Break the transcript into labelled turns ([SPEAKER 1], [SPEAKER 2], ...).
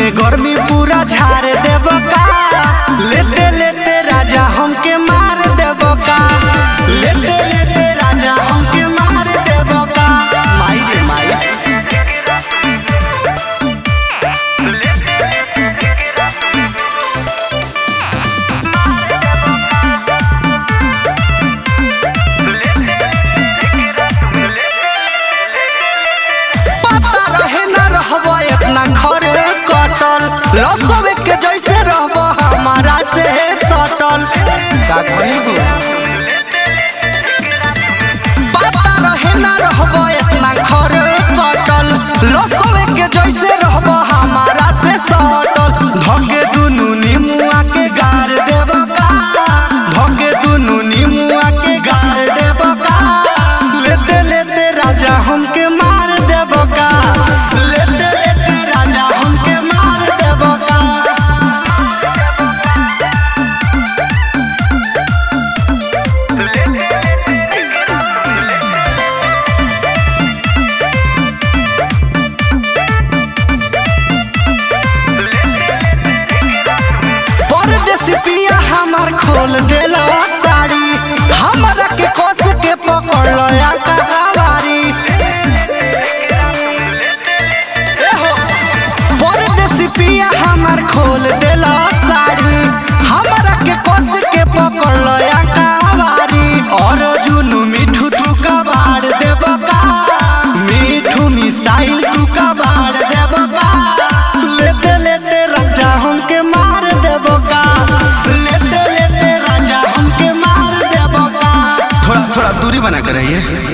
[SPEAKER 1] में गर्मी पूरा झाड़ देब का लेते लेते राजा हमके मार देब का लेते लेते राजा हमके मार देब का माई रे माई पता रहे न रहबो इतना खरे कटल लसवे के जैसे रहबो हमारा से सटल का कहिबू पता रहे न रहबो इतना खरे कटल लसवे के जैसे रहबो हमारा से सटल धके दुनु निमुआ के गार देब का धके दुनु निमुआ के गार देब का लेते लेते राजा हमके मार देब का लेते लेते राजा हमके मार देब का परदेसी पिया हमार खोल देला साड़ी हमरा के कस के पकड़ लया कहावारी ए हो परदेसी पिया हमार खोल देला साड़ी हमरा के कस के पकड़ लया कहावारी और जुनू मिठू तू कबाड़ देब का मिठू मिसाइल तू कबाड़ देब का लेते लेते राजा हमके मार देब का लेते लेते राजा हमके मार देब का
[SPEAKER 2] थोड़ा थोड़ा दूरी बना कर रहिए